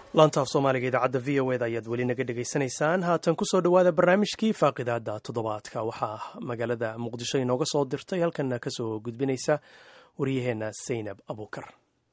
laantaaf soomaaliga idaacadda v o eda ayaad weli naga dhegaysanaysaan haatan kusoo dhowaada barnaamijkii faaqidaada toddobaadka waxaa magaalada muqdisho inooga soo dirtay halkanna kasoo gudbinaysa waryaheena saynab abuukar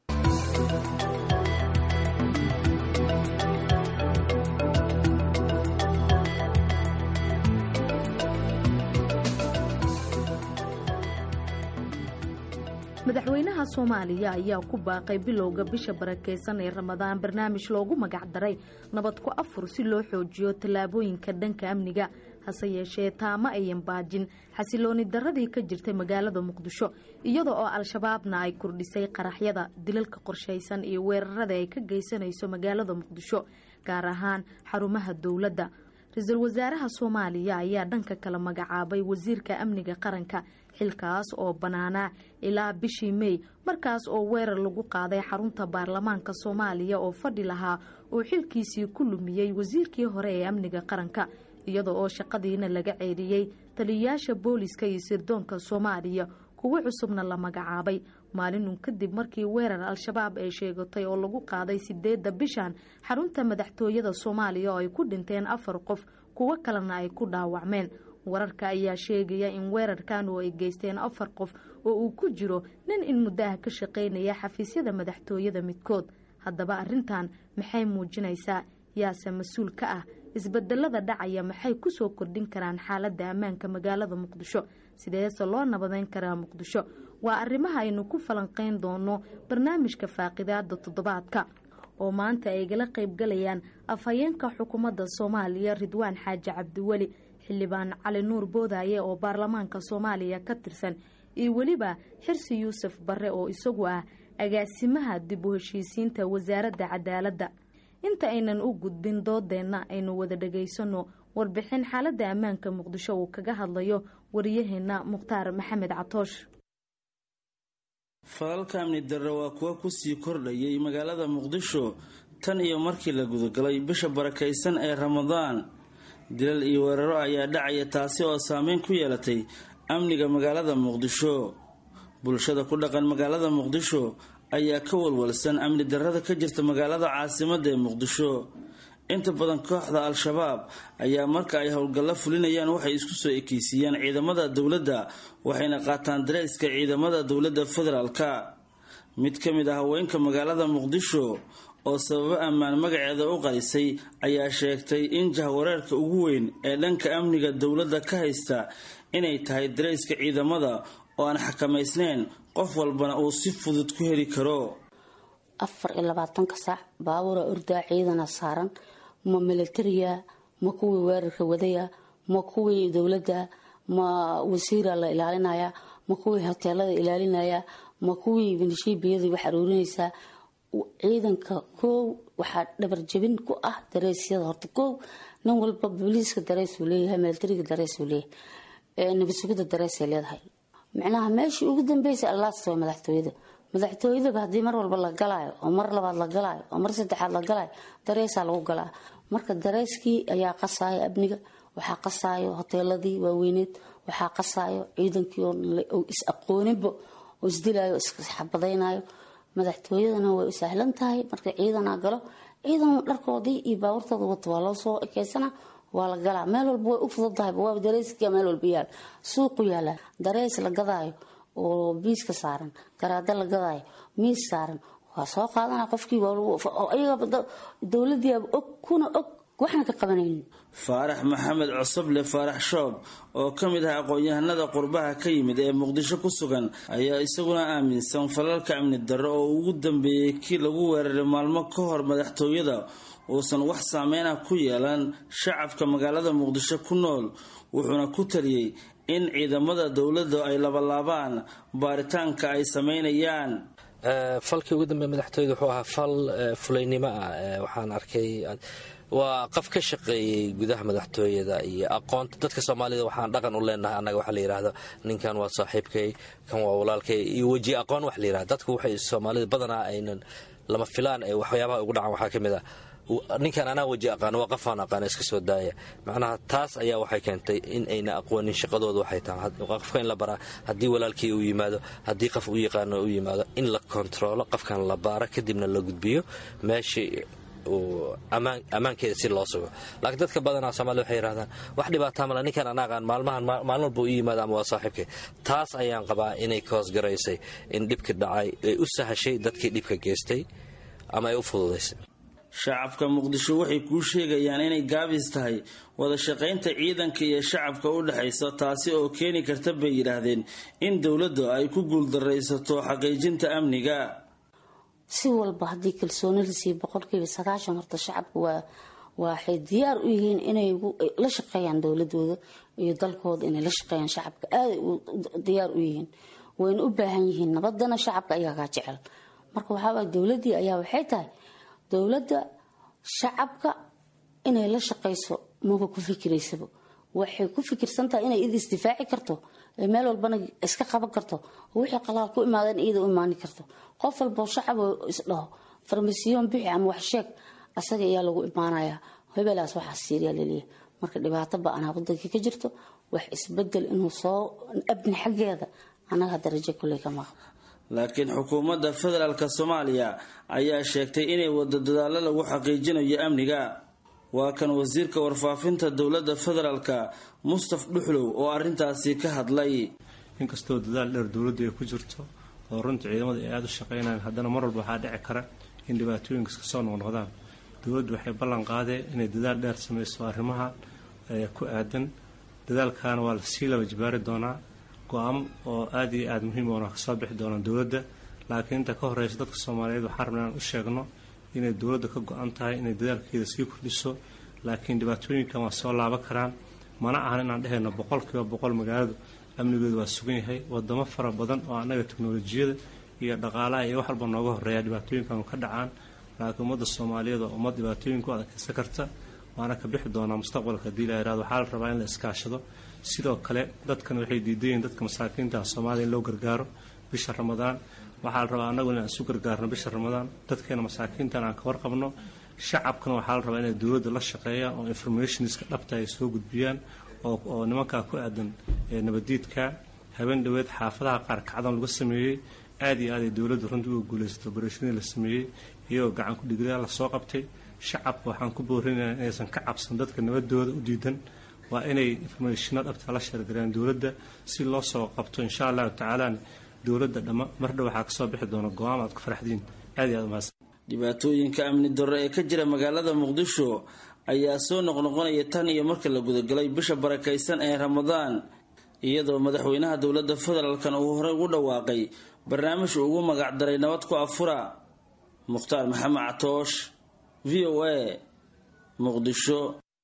madaxweynaha soomaaliya ayaa ku baaqay bilowga bisha barakeysan ee ramadaan barnaamij loogu magacdaray nabad ku afur si loo xoojiyo tallaabooyinka dhanka amniga hase yeeshee taama ayan baajin xasilooni darradii ka jirtay magaalada muqdisho iyada oo al-shabaabna ay kordhisay qaraxyada dilalka qorshaysan iyo weerarada ay ka geysanayso magaalada muqdisho gaar ahaan xarumaha dowladda ra-iisul wasaaraha soomaaliya ayaa dhanka kale magacaabay wasiirka amniga qaranka xilkaas oo bannaanaa ilaa bishii mey markaas oo weerar lagu qaaday xarunta baarlamaanka soomaaliya oo fadhi lahaa uu xilkiisii ku lumiyey wasiirkii hore ee amniga qaranka iyada oo shaqadiina laga ceeriyey taliyayaasha booliska iyo sirdoonka soomaaliya kuwo cusubna la magacaabay maalinun kadib markii weerar al-shabaab ay sheegatay oo lagu qaaday sideedda bishan xarunta madaxtooyada soomaaliya oo ay ku dhinteen afar qof kuwo kalena ay ku dhaawacmeen wararka ayaa sheegaya in weerarkan oo ay geysteen afar qof oo uu ku jiro nin in muddaha ka shaqaynaya xafiisyada madaxtooyada midkood haddaba arrintan maxay muujinaysaa yaase mas-uul ka ah isbedelada dhacaya maxay kusoo kordhin karaan xaaladda ammaanka magaalada muqdisho sideese loo nabadeyn karaa muqdisho waa arrimaha aynu ku falanqeyn doono barnaamijka faaqidaada toddobaadka oo maanta ay gala qaybgalayaan afhayeenka xukuumadda soomaaliya ridwaan xaaji cabdiweli xildhibaan cali nuur boodaaye oo baarlamaanka soomaaliya ka tirsan iyo weliba xirsi yuusuf barre oo isagu ah agaasimaha dib u heshiisiinta wasaaradda cadaaladda inta aynan u gudbin doodeenna aynu wada dhagaysano warbixin xaaladda ammaanka muqdisho uu kaga hadlayo wariyaheenna mukhtaar maxamed catoosh falalka amni darre waa kuwa kusii kordhayay magaalada muqdisho tan iyo markii la gudagalay bisha barakaysan ee ramadaan dilal iyo weeraro ayaa dhacaya taasi oo saameyn ku yeelatay amniga magaalada muqdisho bulshada ku dhaqan magaalada muqdisho ayaa ka walwalsan amni darrada ka jirta magaalada caasimadda ee muqdisho inta badan kooxda al-shabaab ayaa marka ay howlgallo fulinayaan waxay isku soo ekeysiiyaan ciidamada dowladda waxayna qaataan dareyska ciidamada dowladda federaalka mid ka mid ah haweenka magaalada muqdisho oo sababo ammaan magaceeda u qarisay ayaa sheegtay in jahwareerka ugu weyn ee dhanka amniga dowladda ka haysta inay tahay dareyska ciidamada oo aan xakamaysnayn qof walbana uu si fudud ku heli karo afar iyo labaatanka saac baabuura ordaa ciidana saaran ma milatariya ma kuwii weerarka wadaya ma kuwii dowladda ma wasiira la ilaalinaya ma kuwii hoteelada ilaalinaya ma kuwii minishiibiyadii wax aruurinaysaa ciidanka koow waxaa dhabarjabin ku ah dareysyada horta koow nin walba booliiska dareysuu leeyahay milatariga dareysuu leeyahay nabadsugida dareysay leedahay micnaha meeshii ugu dambeysa allaasta waa madaxtooyada madaxtooyadaba haddii mar walba la galaayo oo mar labaad la galaayo oo mar saddexaad la galaayo dareysaa lagu galaa marka dareyskii ayaa qasaayo amniga waxaa qasaayo hoteeladii waaweyneed waxaa qasaayo ciidankii oo is aqooninba oo isdilaayo isxabadaynayo madaxtooyadana way u sahlan tahay marka ciidanaa galo ciidan dharkoodii iyo baawartooda wato waa loo soo ekeysana waa la galaa meel walba way u fududahay waa dareyska meel walba yaal suuqu yaala dareys la gadaayo oo biiska saaran garaado la gadaayo miis saaran waa soo qaadana qofkii ayaga dowladiiaba og kuna og waxna ka qabanaynin faarax maxamed cosoble faarax shoob oo ka mid ah aqoon-yahanada qurbaha ka yimid ee muqdisho ku sugan ayaa isaguna aaminsan falalka amni darro oo ugu dambeeyey kii lagu weeraray maalmo ka hor madaxtooyada uusan wax saameyn ah ku yeelan shacabka magaalada muqdisho ku nool wuxuuna ku taliyey in ciidamada dowladda ay labalaabaan baaritaanka ay sameynayaan falkii ugu dambeey madaxtooyada wuxuu ahaa fal fulaynimo ah waxaan arkay waa qof ka shaqeeyey gudaha madaxtooyada iyo aqoonta dadka soomaalida waxaan dhaqan u leenahay annaga waxa la yidhaahdo ninkan waa saaxiibkay kan waa walaalkay iyo weji aqoon wax la yidhahdo dadku waxay soomaalida badanaa aynan lama filaan ee waxyaabaha ugu dhacan waxaa ka mid ah ninkan anaa weji aqaan waa qofaan aqaan iska soo daaya macnaha taas ayaa waxay keentay in ayna aqoonin shaqadooda waxay tahay qofka in la baraa haddii walaalkii uu yimaado haddii qof u yaqaano u yimaado in la kontaroolo qofkan la baaro kadibna la gudbiyo meeshii ammaankeeda si loo sugo laakiin dadka badanaa soomaalida waxay yidhahdaan wax dhibaataa male ninkan ana aqaan maalmahan maalin walba u yimaada ama waa saaxiibkay taas ayaan qabaa inay ka hoosgaraysay in dhibki dhacay ay u sahashay dadkii dhibka geystay ama ay u fududaysay shacabka muqdisho waxay kuu sheegayaan inay gaabis tahay wada shaqaynta ciidanka iyo shacabka u dhexaysa taasi oo keeni karta bay yidhaahdeen in dowladdu ay ku guuldaraysato xaqiijinta amniga si walba haddii kalsooni lasii boqolkiiba sagaashan horta shacabka waa waxay diyaar u yihiin inay la shaqeeyaan dowladooda iyo dalkooda inay la shaqeeyaan shacabka aaday diyaar u yihiin wayna u baahan yihiin nabadana shacabka ayagaa jecel marka waxaaway dowladii ayaa waxay tahay dowladda shacabka inay la shaqayso maba ku fikiraysaba waxay ku fikirsantahay inay ida isdifaaci karto ee meel walbana iska qaban karto oo wixii qalaal ku imaadeen iyada u imaani karto qof walboo shacab isdhaho farmasiyoon bixi ama wax sheeg asaga ayaa lagu imaanayaa hebelaas waxaa siiriyaa laleeyahay marka dhibaato ba-anaa wadankii ka jirto wax isbedel inuu soo abni xaggeeda anaga darajo kulley ka maqan laakiin xukuumadda federaalk soomaaliya ayaa sheegtay inay wado dadaallo lagu xaqiijinayo amniga waa kan wasiirka warfaafinta dowladda federaalka mustaf dhuxlow oo arrintaasi ka hadlay inkastoo dadaal dheer dowladdu ay ku jirto oo runtii ciidamada ay aada u shaqaynayaan haddana mar walba waxaa dhici kara in dhibaatooyinkas kasoo noqnoqdaan dowladdu waxay ballan qaadeen inay dadaal dheer sameyso arrimaha ku aadan dadaalkaana waa lasii laba jibaari doonaa go-aamo oo aada iyo aada muhiim oona kasoo bixi doonaan dowladda laakiin inta ka horeysa dadka soomaaliyeed waxaan rabnaa aan u sheegno inay dowladda ka go-an tahay inay dadaalkeeda sii kordhiso laakiin dhibaatooyinkan waa soo laaban karaan mana ahan inaan dhehayno boqolkiiba boqol magaaladu amnigeedu waa sugan yahay wadamo fara badan oo annaga teknolojiyada iyo dhaqaalaha iyo wax walba nooga horeeya dhibaatooyinkan ka dhacaan laakiin ummadda soomaaliyeed waa ummad dhibaatooyinku adkaysan karta waana ka bixi doonaa mustaqbalka haddii la yihahdo waxaa la rabaa in la iskaashado sidoo kale dadkan waxay diidayiin dadka masaakiinta soomaaliya in loo gargaaro bisha ramadaan waxaa la rabaa annagu inaan isu gargaarno bisha ramadaan dadkeena masaakiintan aan ka warqabno shacabkana waxaa la rabaa inay dowladda la shaqeeyaan oo informationska dhabta ay soo gudbiyaan oo nimankaa ku aadan nabadiidka habeen dhoweed xaafadaha qaar kacdan lagu sameeyey aada iyo aad ay dowladdu runtii uga guulaysato obarashadii la sameeyey iyagoo gacan ku dhiglayaa lasoo qabtay shacabka waxaan ku boorinayaa inaysan ka cabsan dadka nabadooda u diidan waa inay informationa dhabta la sheergareen dowladda si loo soo qabto insha allahu tacaalana dowladda dhama mardhow waxaa kasoo bixi doona go-aan aad ku faraxdiin aad iyo aad umahadsan dhibaatooyinka amni darro ee ka jira magaalada muqdisho ayaa soo noqnoqonaya tan iyo marka la gudagalay bisha barakaysan ee ramadaan iyadoo madaxweynaha dowladda federaalkan uu horey ugu dhawaaqay barnaamij ugu magacdaray nabad ku afura mukhtaar maxamed catoosh v o a muqdisho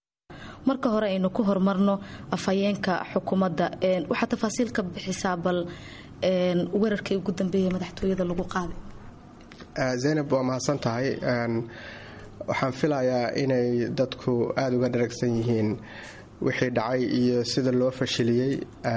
marka hore aynu ku horumarno afhayeenka xukuumadda waxaa tafaasiil ka bixisaa bal weerarkii ugu dambeeyay madaxtooyada lagu qaaday zaynab waa mahadsan tahay waxaan filayaa inay dadku aada uga dharagsan yihiin wixii dhacay iyo sida loo fashiliyey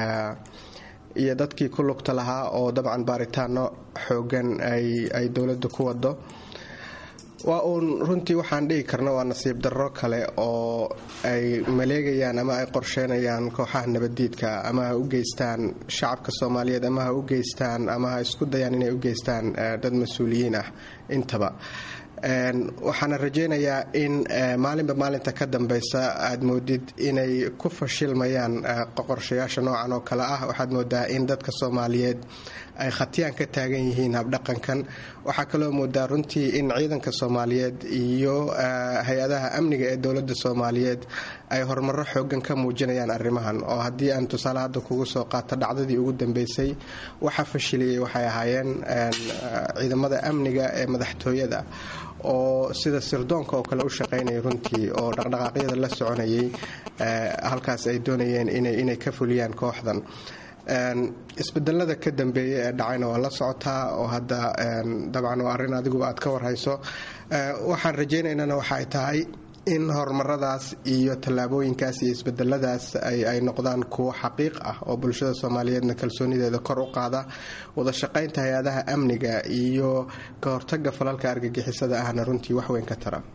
iyo dadkii ku lugta lahaa oo dabcan baaritaano xoogan ay dowladda ku wado waa uun runtii waxaan dhihi karna waa nasiib darro kale oo ay maleegayaan ama ay qorsheynayaan kooxaha nabaddiidka ama ha u geystaan shacabka soomaaliyeed ama ha u geystaan ama ha isku dayaan inay u geystaan dad mas-uuliyiin ah intaba waxaana rajaynayaa in maalinba maalinta ka dambeysa aad moodid inay ku fashilmayaan qorshayaasha noocan oo kale ah waxaad moodaa in dadka soomaaliyeed ay khatiyaan ka taagan yihiin habdhaqankan waxaa kaloo moodaa runtii in ciidanka soomaaliyeed iyo hay-adaha amniga ee dowladda soomaaliyeed ay horumaro xoogan ka muujinayaan arrimahan oo haddii aan tusaale hadda kugu soo qaato dhacdadii ugu dambeysay waxa fashiliyey waxay ahaayeen ciidamada amniga ee madaxtooyada oo sida sirdoonka oo kale u shaqaynaya runtii oo dhaqdhaqaaqyada la soconayay halkaas ay doonayeen inay ka fuliyaan kooxdan isbedelada ka dambeeya ee dhacayna waa la socotaa oo hadda dabcan waa arrin adiguba aad ka warhayso waxaan rajaynaynana waxaay tahay in horumaradaas iyo tallaabooyinkaas iyo isbedeladaas ay noqdaan kuwo xaqiiq ah oo bulshada soomaaliyeedna kalsoonideeda kor u qaada wada shaqaynta hay-adaha amniga iyo ka hortaga falalka argagixisada ahna runtii waxweyn ka tara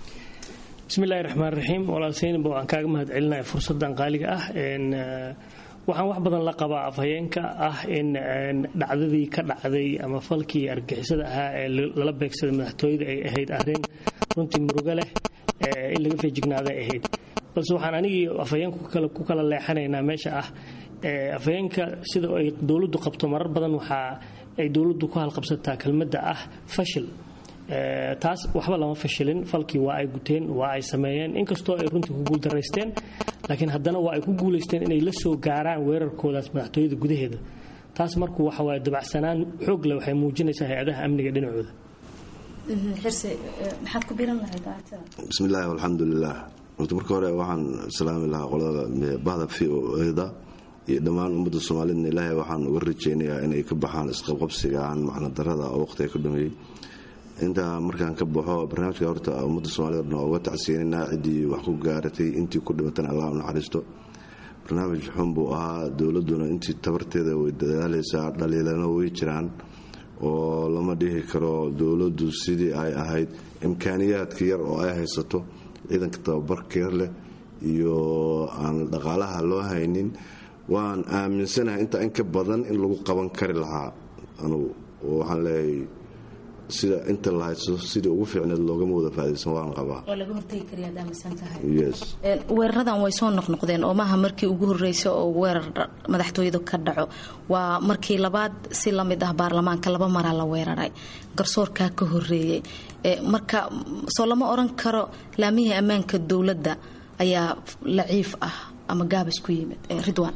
bismillahi raxmaan raxiim walaal seynaba waan kaaga mahad celinaya fursadan qaaliga ah waxaan wax badan la qabaa afhayeenka ah in dhacdadii ka dhacday ama falkii argixisada ahaa ee lala beegsaday madaxtooyada ay ahayd arrin runtii murugo leh in laga feejignaaday ahayd balse waxaan anigii afhayeenku ku kala leexanaynaa meesha ah afhayeenka sida ay dowladdu qabto marar badan waxaa ay dowladdu ku halqabsataa kelmadda ah fashil taas waxba lama fashilin falkii waa ay guteen waa ay sameeyeen inkastoo ay runtii ku guuldaraysteen laakiin haddana waa ay ku guulaysteen inay la soo gaaraan weerarkoodaas madaxtooyada gudaheeda taas markuu waxawaaye dabacsanaan xoog leh waxay muujinaysaa hay-adaha amniga dhinacooda bismillaahi alxamdulilah horta marka hore waxaan salaami lahaa qolada bahda v o eda iyo dhammaan ummadda soomaalidna ilaahay waxaan uga rajeynayaa inay ka baxaan isqabqabsigaan macnadarada oo waqtiga ka dhameeyey intaa markaan ka baxo barnaamijka horta ummadda soomaalida dhan uga tacsiinaynaa ciddii wax ku gaaratay intii ku dhimatana allah u naxariisto barnaamij xun buu ahaa dowladduna intii tabarteeda way dadaalaysaa dhaliilana way jiraan oo lama dhihi karo dowladdu sidii ay ahayd imkaaniyaadka yar oo ay haysato ciidanka tababarkeer leh iyo aan dhaqaalaha loo haynin waan aaminsanahay intaa in ka badan in lagu qaban kari lahaa anugu waxaan leeyahay sida inta la haysto sidii ugu fiicneed loogama wada faadaysan waan qabaa weeraradan way soo noqnoqdeen oo maaha markii ugu horeysa oo weerar madaxtooyadu ka dhaco waa markii labaad si lamid ah baarlamaanka laba maraa la weeraray garsoorkaa ka horeeyey marka soo lama oran karo laamihii ammaanka dowladda ayaa laciif ah ama gaabis ku yimid ridwan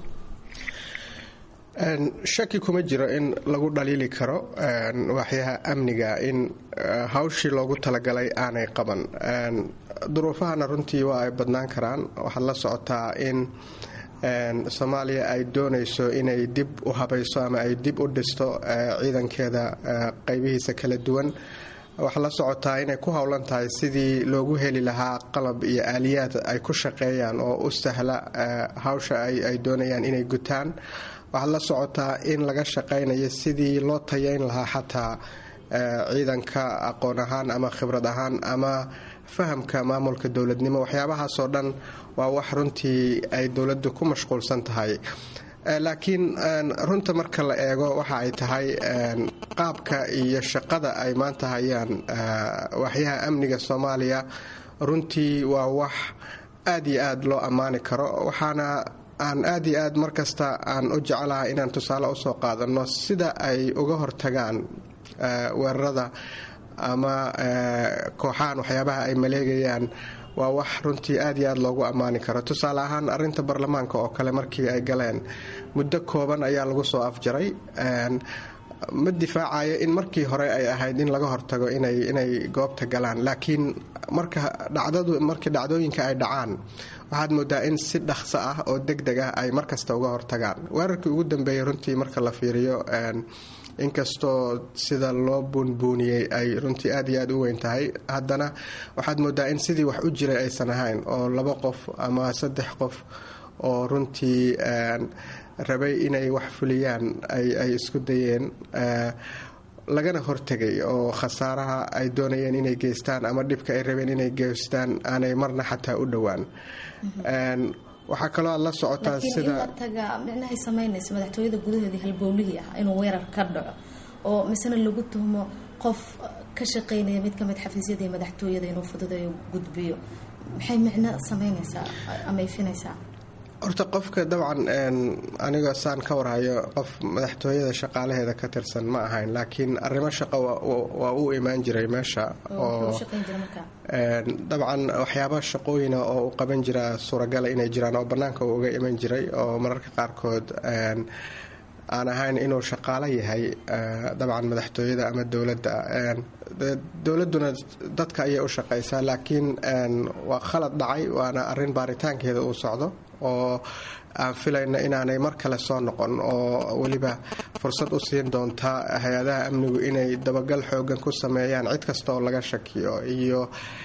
shaki kuma jiro in lagu dhaliili karo waaxyaha amniga in hawshii loogu talagalay aanay qaban duruufahana runtii waa ay badnaan karaan waxaad la socotaa in soomaaliya ay doonayso inay dib u habayso ama ay dib u dhisto ciidankeeda qaybihiisa kala duwan waxaad la socotaa inay ku howlan tahay sidii loogu heli lahaa qalab iyo aaliyaad ay ku shaqeeyaan oo u sahla hawsha ay doonayaan inay gutaan waxaad la socotaa in laga shaqaynayo sidii loo tayayn lahaa xataa ciidanka aqoon ahaan ama khibrad ahaan ama fahamka maamulka dowladnimo waxyaabahaasoo dhan waa wax runtii ay dowladdu ku mashquulsan tahay laakiin runta marka la eego waxa ay tahay qaabka iyo shaqada ay maanta hayaan waxyaha amniga soomaaliya runtii waa wax aad iyo aad loo ammaani karo waxaana aan aad iyo aad markasta aan u jecelahay inaan tusaale usoo qaadano sida ay uga hortagaan weerarada ama kooxahan waxyaabaha ay maleegayaan waa wax runtii aad iyo aad loogu ammaani karo tusaale ahaan arinta baarlamaanka oo kale markii ay galeen muddo kooban ayaa lagu soo afjaray ma difaacayo in markii hore ay ahayd in laga hortago inay goobta galaan laakiin markii dhacdooyinka ay dhacaan waxaad moodaa in si dhaqso ah oo deg deg ah ay markasta uga hortagaan weerarkii ugu dambeeyey runtii marka la fiiriyo inkastoo sida loo buunbuuniyey ay runtii aad iyo aad u weyn tahay haddana waxaad moodaa in sidii wax u jiray aysan ahayn oo laba qof ama saddex qof oo runtii rabay inay wax fuliyaan ay isku dayeen lagana hortegay oo khasaaraha ay doonayeen inay geystaan ama dhibka ay rabeen inay geystaan aanay marna xataa u dhowaan waxaa kaloo aad la socotaa sida micnahay samaynaysa madaxtooyada gudaheedii halbowlihii ah inuu weerar ka dhaco oo misena lagu tuhmo qof ka shaqaynaya mid kamid xafiisyadii madaxtooyada inuu fududeeyo gudbiyo maxay micno samaynaysaa ama ifinaysaa horta qofka dabcan aniga saan ka warhayo qof madaxtooyada shaqaalaheeda ka tirsan ma ahayn laakiin arrimo shaqo waa u imaan jiray meesha oo dabcan waxyaaba shaqooyina oo u qaban jira suuragala inay jiraan oo bannaanka uu uga iman jiray oo mararka qaarkood aan ahayn inuu shaqaalo yahay dabcan madaxtooyada ama dowladda dowladduna dadka ayay u shaqaysaa laakiin waa khalad dhacay waana arin baaritaankeeda uu socdo oo aan filayna inaanay mar kale soo noqon oo weliba fursad u siin doonta hay-adaha amnigu inay dabagal xoogan ku sameeyaan cid kasta oo laga shakiyo iyo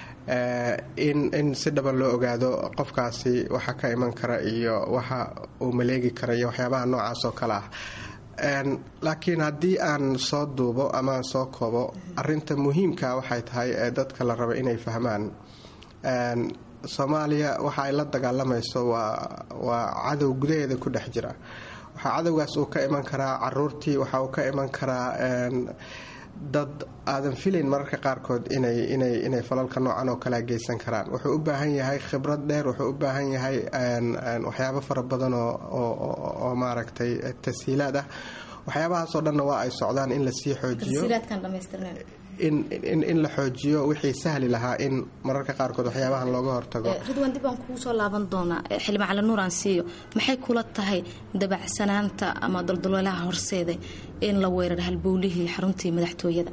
in si dhaban loo ogaado qofkaasi waxa ka iman kara iyo waxa uu maleegi kara iyo waxyaabaha noocaas oo kale ah laakiin haddii aan soo duubo ama aan soo koobo arinta muhiimka waxay tahay ee dadka la rabo inay fahmaan soomaaliya waxa ay la dagaalamayso waa cadow gudaheeda ku dhex jira waxaa cadowgaas uu ka iman karaa caruurtii waxa uu ka iman karaa dad aadan filayn mararka qaarkood inay falalka noocan oo kalea geysan karaan wuxuu u baahan yahay khibrad dheer wuxuu u baahan yahay waxyaabo fara badan oo maaragtay tashiilaad ah waxyaabahaasoo dhanna waa ay socdaan in lasii xoojiyo in la xoojiyo wixii sahli lahaa in mararka qaarkood waxyaabahan looga hortago ridwaan dib aan kugu soo laaban doonaa xildhibaan cali nuur aan siiyo maxay kula tahay dabacsanaanta ama daldaloolaha horseeda in la weerar halbowlihii xaruntii madaxtooyada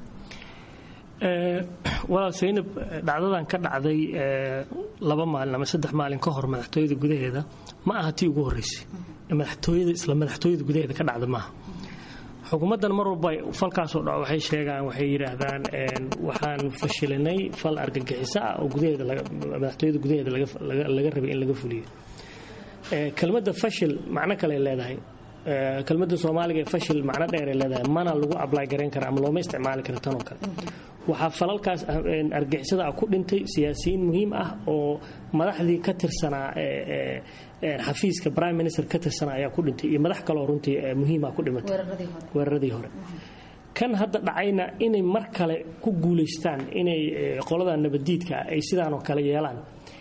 walaal saynab dhacdadan ka dhacday laba maalin ama saddex maalin ka hor madaxtooyada gudaheeda ma aha tii ugu horeysay madaxtooyada isla madaxtooyada gudaheeda ka dhacda maaha xukuumaddan mar walba falkaasoo dha waxay sheegaan waxay yidhaahdaan waxaan fashilinay fal argagixiso ah oo madaxtooyada gudaheeda laga rabay in laga fuliyo kelmadda fashil macno kale leedahay kelmadda soomaaliga ee fashil macno dheeray leedahay mana lagu ablay garayn kara ama looma isticmaali kara tanoo kale waxaa falalkaas argixisada ah ku dhintay siyaasiyiin muhiim ah oo madaxdii ka tirsanaa xafiiska prime minister ka tirsanaa ayaa ku dhintay iyo madax kaloo runtii muhiima ku dhimatay weeraradii hore kan hadda dhacayna inay mar kale ku guulaystaan inay qolada nabadiidka ay sidaanoo kale yeelaan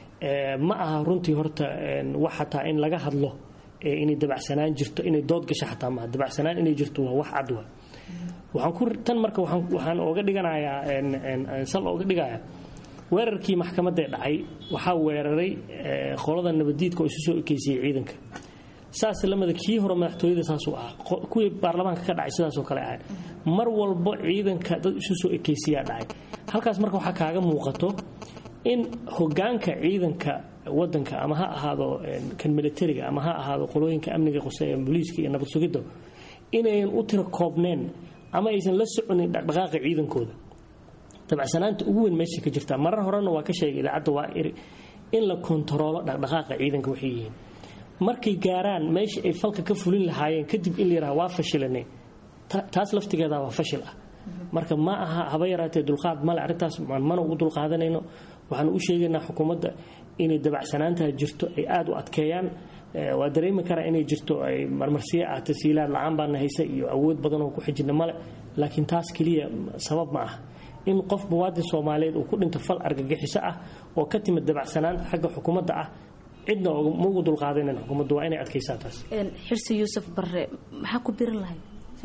ma aha runtii horta wax xataa in laga hadlo inay dabacsanaan jirto inay dood gasho xataa maaha dabacsanaan inay jirto waa wax cad waa tan marka waxaan oga dhiganayaa sal oga dhigayaa weerarkii maxkamadee dhacay waxaa weeraray qolada nabadiidka oo isu soo ekeysiyey ciidanka saas lamida kii hore madaxtooyada saasuu ahaa kuwii baarlamaanka ka dhacay sidaasoo kale ahay mar walbo ciidanka dad isu soo ekeysiyaa dhacay halkaas marka waxaa kaaga muuqato in hogaanka ciidanka wadanka ama ha ahaado kan militariga ama ha ahaado qolooyinka amniga qoseeya booliiska iyo nabad sugidda inayan u tira koobneen ama aysan la soconin dhaqdhaqaaqa ciidankooda dabacsanaanta ugu weyn meesha ka jirta marar horena waa ka sheegay idaacadda waa iri in la kontaroolo dhaqdhaqaaqa ciidanka waxay yihiin markay gaaraan meesha ay falka ka fulin lahaayeen kadib in la yidhaha waa fashilanay taas laftigeeda waa fashil ah marka ma aha haba yaraatee dulqaad male arrintaas mana ugu dulqaadanayno waxaan u sheegaynaa xukuumadda inay dabacsanaantaa jirto ay aada u adkeeyaan waa dareemi karaa inay jirto ay marmarsiya ah tasiilaad la-aan baana haysa iyo awood badan oo ku xijina male laakiin taas keliya sabab ma ah in qof muwaadin soomaaliyeed uu ku dhinto fal argagixiso ah oo ka timid dabacsanaanta xagga xukuumadda ah cidna ma ugu dulqaadanan xukuumaddu waa inay adkaysaa taas xirsi yuusuf barre maxaa ku birin lahay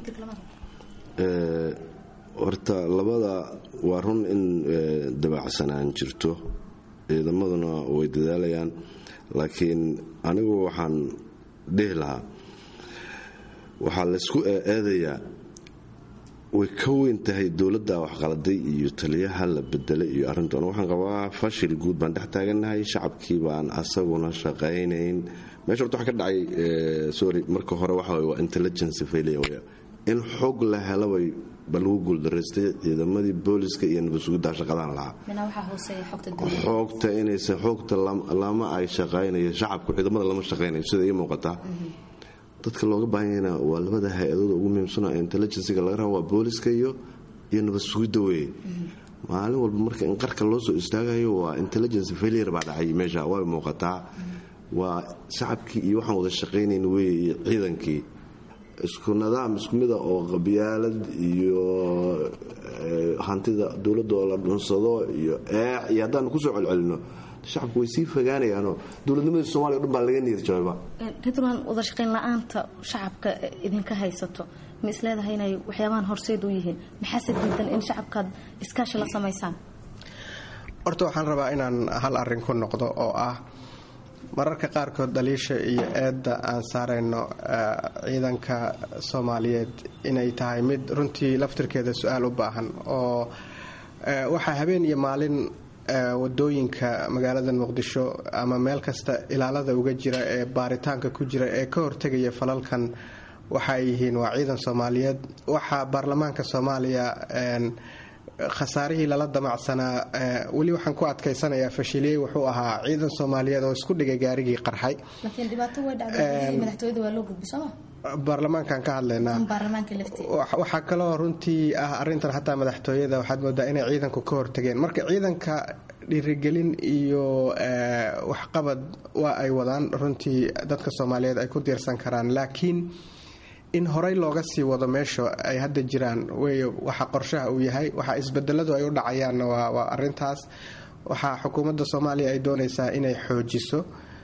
horta labada waa run in dabacsanaan jirto ciidamaduna way dadaalayaan laakiin anigu waxaan dhihi lahaa waxaa laysku eedayaa way ka weyn tahay dowladda waxqaladay iyo taliyaha la bedelay iyo arrintoona waxaan qabaa fashil guud baan dhex taagannahay shacabkii baan asaguna shaqaynayn meesha horta waxa ka dhacay sorry marka hore waxa waa intelligence failure wey in xog la helabay ba lagu guuldaraystay ciidamadii booliska iyo nabad sugiddaa shaqadaan lahaa xoogta inaysa xoogta lama ay shaqaynayo shacabku ciidamada lama shaqaynayo sida ii muuqataa dadka looga baahanyana waa labada hay-adooda ugu muhiimsana intelligenciga laga raba waa booliska iyo iyo nabad sugidda weye maalin walba marka in qarka loo soo istaagayo waa intelligence failure baa dhacay meesha way muuqataa waa shacabkii iyo waxaan wada shaqaynayn weye iyo ciidankii isku nidaam isku mida oo qabyaalad iyo hantida dowladda oo la dhunsado iyo eec iyo haddaanu kusoo celcelino shacabku way sii fogaanayaanoo dowladnimadii somalia o dhan baa laga niyad jabayba ridwan wada shaqayn la-aanta shacabka idinka haysato ma isleedahay inay waxyaabahan horseed u yihiin maxaase diidan in shacabkaad iskaashi la samaysaan horta waxaan rabaa inaan hal arrin ku noqdo oo ah mararka qaarkood dhaliisha iyo eedda aan saarayno ciidanka soomaaliyeed inay tahay mid runtii laftirkeeda su-aal u baahan oo waxaa habeen iyo maalin wadooyinka magaalada muqdisho ama meel kasta ilaalada uga jira ee baaritaanka ku jira ee ka hortegaya falalkan waxaay yihiin waa ciidan soomaaliyeed waxaa baarlamaanka soomaaliya khasaarihii lala damacsanaa weli waxaan ku adkaysanayaa fashiliyey wuxuu ahaa ciidan soomaaliyeed oo isku dhigay gaarigii qarxay baarlamaankan ka hadlaynaa waxaa kaloo runtii ah arintan xataa madaxtooyada waxaad moodaa inay ciidanku ka hortageen marka ciidanka dhiirigelin iyo waxqabad waa ay wadaan runtii dadka soomaaliyeed ay ku diirsan karaan laakiin in horey looga sii wado meesha ay hadda jiraan wey waxa qorshaha uu yahay waxa isbedeladu ay u dhacayaanna waa arintaas waxaa xukuumadda soomaaliya ay doonaysaa inay xoojiso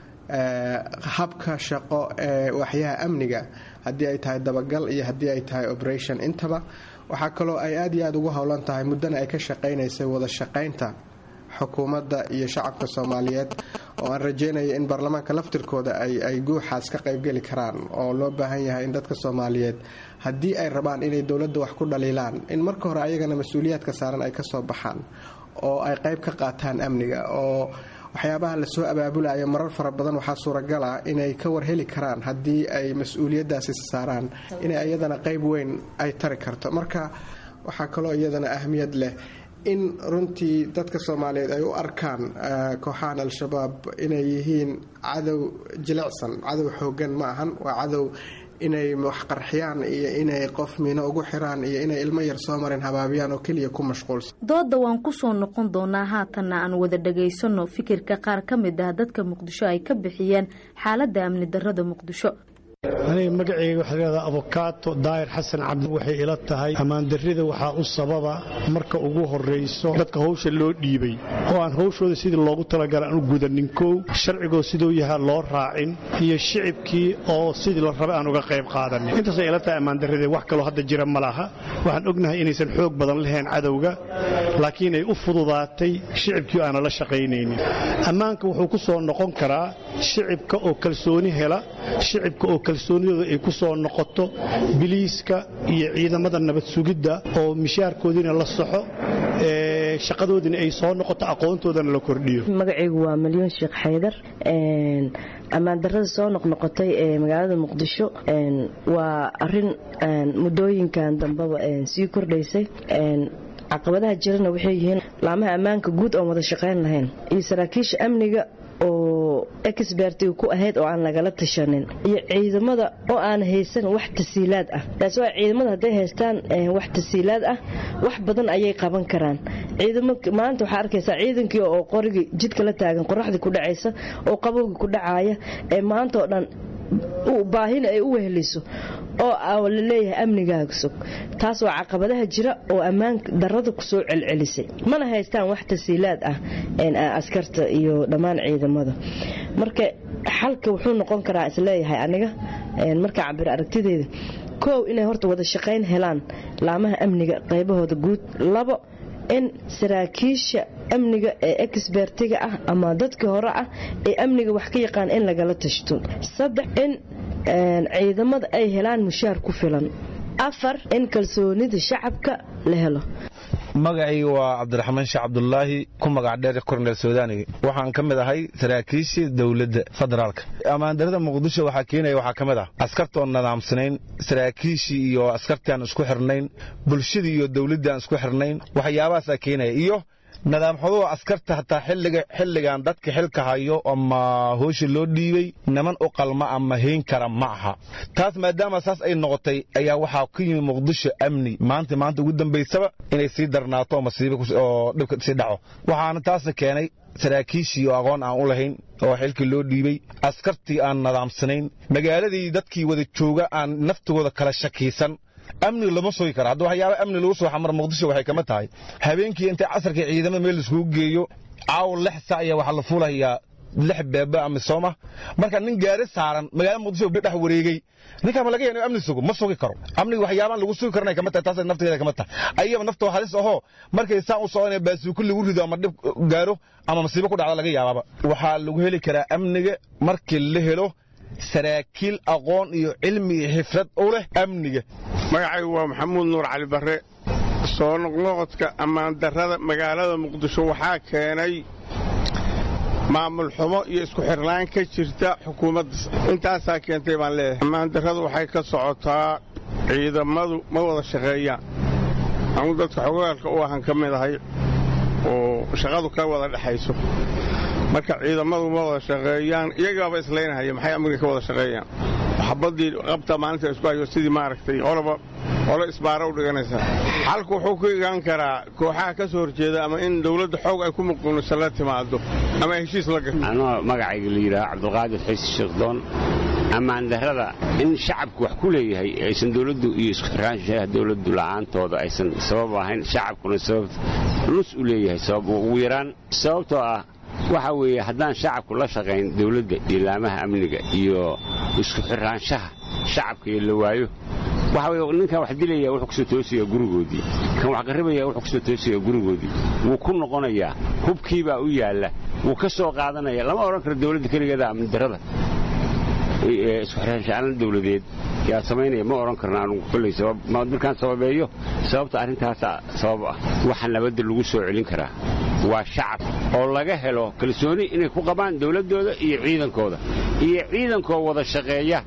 habka shaqo ee waxyaha amniga haddii ay tahay dabagal iyo haddii ay tahay operation intaba waxaa kaloo ay aad iyo aad ugu howlan tahay muddana ay ka shaqaynaysay wada shaqaynta xukuumadda iyo shacabka soomaaliyeed oo aan rajeynaya in baarlamaanka laftirkooda ay guuxaas ka qaybgeli karaan oo loo baahan yahay in dadka soomaaliyeed haddii ay rabaan inay dowladda wax ku dhaliilaan in marka hore ayagana mas-uuliyaadka saaran ay kasoo baxaan oo ay qayb ka qaataan amniga oo waxyaabaha lasoo abaabulayo marar fara badan waxaa suuragala inay ka warheli karaan haddii ay mas-uuliyadaasi saaraan inay iyadana qayb weyn ay tari karto marka waxaa kaloo iyadana ahmiyad leh in runtii dadka soomaaliyeed ay u arkaan kooxahan al-shabaab inay yihiin cadow jilicsan cadow xoogan ma ahan waa cadow inay wax qarxiyaan iyo inay qof miino ugu xiraan iyo inay ilmo yar soo marin habaabiyaan oo keliya ku mashquulsan dooda waan ku soo noqon doonaa haatanna aan wada dhagaysanno fikirka qaar ka mid ah dadka muqdisho ay ka bixiyeen xaaladda amni darrada muqdisho aniga magaceyga waxaa leedaha abokaato daahir xasan cabdi waxay ila tahay ammaandarrida waxaa u sababa marka ugu horrayso dadka hawsha loo dhiibay oo aan hawshooda sidii loogu talagala aan u gudanin kow sharcigoo siduu yahaa loo raacin iyo shicibkii oo sidii la rabay aan uga qayb qaadanin intaasay ila tahay ammaandarrida wax kaloo hadda jira ma laha waxaan ognahay inaysan xoog badan lahayn cadowga laakiin ay u fududaatay shicibkii aana la shaqaynaynin ammaanka wuxuu ku soo noqon karaa shicibka oo kalsooni hela shicibka oo kalsoonidooda ay ku soo noqoto biliiska iyo ciidamada nabad sugidda oo mishaarkoodiina la saxo shaqadoodina ay soo noqoto aqoontoodana la kordhiyo magacaygu waa malyoon sheekh xaydar ammaandarrada soo noqnoqotay ee magaalada muqdisho waa arin muddooyinkan dambeba sii kordhaysay caqabadaha jirana waxay yihiin laamaha ammaanka guud oon wada shaqayn lahayn iyo saraakiisha amniga oo exbertiga ku ahayd oo aan lagala tashanin iyo ciidamada oo aan haysan wax tasiilaad ah taas waa ciidamada hadday haystaan wax tasiilaad ah wax badan ayay qaban karaan maanta waxaa arkaysaa ciidankii oo qorigii jidka la taagan qoraxdii ku dhacaysa oo qabowgii ku dhacaaya ee maanta oo dhan baahina ay u weheliso oo la leeyahay amnigaaga sog taas waa caqabadaha jira oo ammaan darada kusoo celcelisay mana haystaan wax tasiilaad ah askarta iyo dhammaan ciidamada marka xalka wuxuu noqon karaa isleeyahay aniga marka cabir aragtideeda koow inay horta wada shaqayn helaan laamaha amniga qaybahooda guud labo in saraakiisha amniga ee exbertiga ah ama dadkii hore ah ee amniga wax ka yaqaan in lagala tashto saddex in ciidamada ay helaan mushaar ku filan afar in kalsoonida shacabka la helo magacayga waa cabdiraxmaan sheekh cabdulaahi ku magac dheer korneel suudani waxaan ka mid ahay saraakiishii dowladda federaalka ammaandarada muqdisho waxaa keenaya waxaa ka mid ah askarta oon nadaamsanayn saraakiishii iyo askartii aan isku xirnayn bulshadii iyo dowladdii aan isku xirnayn waxyaabahaasaa keenaya iyo nadaamxuduhu askarta hataa xilligan dadka xilka hayo ama hoosha loo dhiibay niman u qalma ama hayn kara ma aha taas maadaama saas ay noqotay ayaa waxaa ku yimi muqdisho amni maanta maanta ugu dambaysaba inay sii darnaato oo dhibka sii dhaco waxaana taas keenay saraakiishii oo aqoon aan u lahayn oo xilkii loo dhiibay askartii aan nadaamsanayn magaaladii dadkii wada jooga aan naftigooda kala shakiisan amni lama sugi karo hadda waxyaaba amni lagu soo xamar muqdisho waxay kama tahay habeenkii intay casarkii ciidamada meel laiskugu geeyo caaw lix sac iyo waxaa la fuulayaa lix beebe ama sooma marka nin gaari saaran magaalada muqdisho dhex wareegay ninkaa ma laga yahay amni sugo ma sugi karo amniga waxyaabaan lagu sugi karana kama tahay taas nafteeda kama tahay ayaba naftoo halis ahoo markay saan u soconaya baasuuko lagu rido ama dhib gaaro ama masiibo ku dhacda laga yaababa waxaa lagu heli karaa amniga markii la helo saraakiil aqoon iyo cilmi iyo xifrad u leh amniga magacaygu waa maxamuud nuur cali barre soo noqnoqodka ammaandarrada magaalada muqdisho waxaa keenay maamul xumo iyo isku xirnaan ka jirta xukuumadda intaasaa keentay baan leeyahay ammaandarradu waxay ka socotaa ciidamadu ma wada shaqeeyaan anu dadka xogaalka u ahan ka mid ahay oo shaqadu ka wada dhexayso marka ciidamadu ma wada shaqeeyaan iyagaaba islaynahaya maxay amniga ka wada shaqeeyaan xabadii qabta maalinta isku hayo sidii maaragtay qoloba qolo isbaara u dhiganaysa xalku wuxuu ku igaan karaa kooxaha ka soo horjeeda ama in dowladda xoog ay ku muquuniso la timaado ama heshiis la gato anoo magacayga la yidhaha cabdulqaadir xiisi sheekhdoon ammaandarrada in shacabku wax ku leeyahay aysan dowladdu iyo isku xiraanshaha dowladdu la'aantooda aysan sabab ahayn shacabkuna sabab nus u leeyahay sabab ugu yaraan sababtoo ah waxa weeye haddaan shacabku la shaqayn dowladda iyo laamaha amniga iyo isku xiraanshaha shacabka iyo la waayo waxa weye ninkan wax dilaya wuxuu kusoo toosaya gurigoodii kan wax qarribaya wuxuu kusoo toosaya gurigoodii wuu ku noqonayaa hubkiibaa u yaalla wuu ka soo qaadanaya lama odhan karo dowladda keligeeda amnidarrada isku xiraanshaaan dowladeed yaa samaynaya ma odhan karna anugu kolley markaan sababeeyo sababta arrintaasa sabab ah waxa nabadda lagu soo celin karaa waa shacab oo laga helo kalsooni inay ku qabaan dowladdooda iyo ciidankooda iyo ciidankoo wada shaqeeya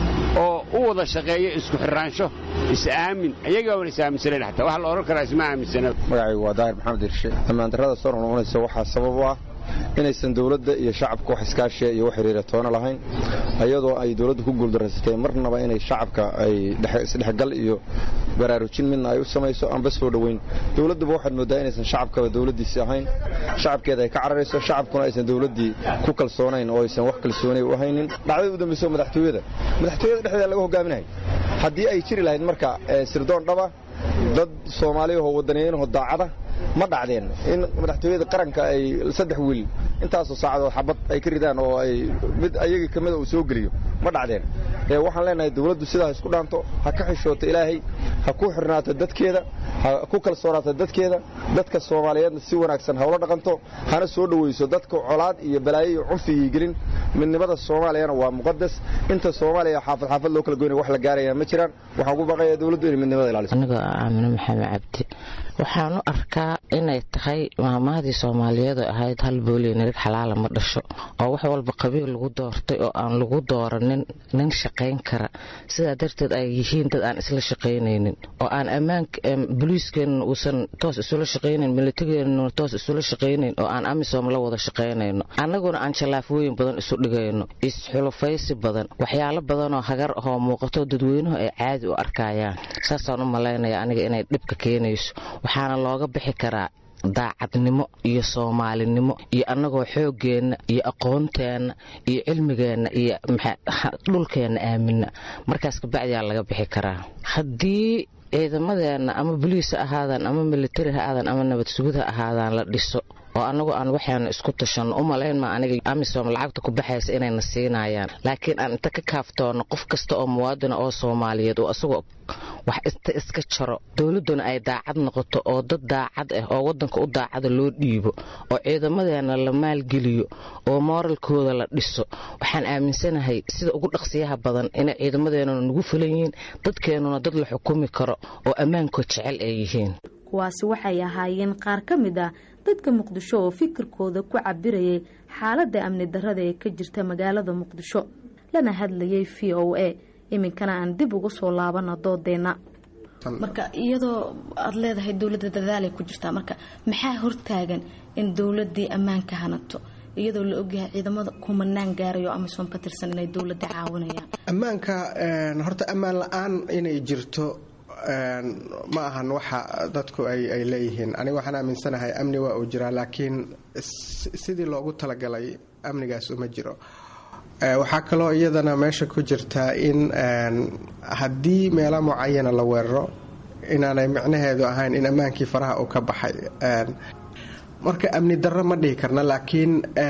oo u wada shaqeeya isku xiraansho is-aamin ayagaaban is-aaminsanayn xataa waxa la odhan karaa isma aaminsana magacaygu waa daahir maxamed irshe ammaandarrada soo noqnoqonaysa waxaa sabab u ah inaysan dowladda iyo shacabka wax iskaashiya iyo wax xiriira toona lahayn ayadoo ay dowladda ku guuldaraysatay marnaba inay shacabka ay isdhexgal iyo baraarujin midna ay u samayso aanba soo dhoweyn dowladduba waxaad mooddaa inaysan shacabkaba dowladdiisi ahayn shacabkeeda ay ka cararayso shacabkuna aysan dowladdii ku kalsoonayn oo aysan wax kalsoonay u haynin dhacdada u dambayso madaxtooyada madaxtooyada dhexdeeda laga hogaaminahay haddii ay jiri lahayd marka sirdoon dhaba dad soomaaliyahoo wadaniyaynahoo daacada ma dhacdeen in madaxtooyada qaranka ay saddex wiil intaasoo saacadood xabad ay ka ridaan oo ay mid ayagii ka mida uu soo geliyo ma dhacdeen waxaan leenahay dowladdu sidaa ha isku dhaanto ha ka xishooto ilaahay ha ku xirnaato dadkeeda ha ku kalsoonaato dadkeeda dadka soomaaliyeedna si wanaagsan ha ula dhaqanto hana soo dhowayso dadka colaad iyo balaayo iyo cunfigii gelin midnimada soomaaliyana waa muqadas inta soomaaliya xaafad xaafad loo kala goynaya wax la gaaraya ma jiraan waxaan ku baqayaa dowladdu inay midnimada ilaaliso anigoo aamino maxamed cabdi waxaan u arkaa inay tahay maamahdii soomaaliyeedu ahayd hal booliyo nirig xalaala ma dhasho oo wax walba qabiil lagu doortay oo aan lagu dooranin nin shaqayn kara sidaa darteed ay yihiin dad aan isla shaqaynaynin oo aan ammaanka boliiskeenna uusan toos isula shaqaynayn militageenna toos isula shaqaynayn oo aan amisom la wada shaqaynayno annaguna aan jallaafooyin badan isu dhigayno isxulufaysi badan waxyaalo badanoo hagar ahoo muuqato dadweynuhu ay caadi u arkayaan saasaan u malaynaya aniga inay dhibka keenayso waxaana looga bixi karaa daacadnimo iyo soomaalinimo iyo annagoo xooggeenna iyo aqoonteenna iyo cilmigeenna iyo dhulkeenna aamina markaas kabacdiyaa laga bixi karaa haddii ciidamadeenna ama boliis ha ahaadaan ama militari ha aadaan ama nabad sugid ha ahaadaan la dhiso oo annagu aan waxaanu isku tashanno u malayn ma aniga amisom lacagta ku baxaysa inayna siinayaan laakiin aan inta ka kaaftoono qof kasta oo muwaadina oo soomaaliyeed oo asagoo wax inta iska jaro dowladduna ay daacad noqoto oo dad daacad ah oo waddanka u daacada loo dhiibo oo ciidamadeena la maalgeliyo oo mooralkooda la dhiso waxaan aaminsanahay sida ugu dhaqsiyaha badan inay ciidamadeenuna nagu fulan yihiin dadkeennuna dad la xukumi karo oo ammaankood jecel ay yihiin kuwaasi waxay ahaayeen qaar ka mid ah dadka muqdisho oo fikirkooda ku cabirayay xaaladda amni darrada ee ka jirta magaalada muqdisho lana hadlayay v o a iminkana aan dib ugu soo laabana doodeenna marka iyadoo aada leedahay dowladda dadaalay ku jirtaa marka maxaa hortaagan in dowladii ammaanka hanato iyadoo la ogyahay ciidamada kumanaan gaarayo amisom ka tirsan inay dowladda caawinayaan ammaanka horta ammaan la-aan inay jirto ma ahan waxa dadku ay leeyihiin aniga waxaan aaminsanahay amni waa uu jiraa laakiin sidii loogu talagalay amnigaas uma jiro waxaa kaloo iyadana meesha ku jirtaa in haddii meelo mucayana la weeraro inaanay micnaheedu ahayn in ammaankii faraha uu ka baxay marka amni darro ma dhihi karna laakiin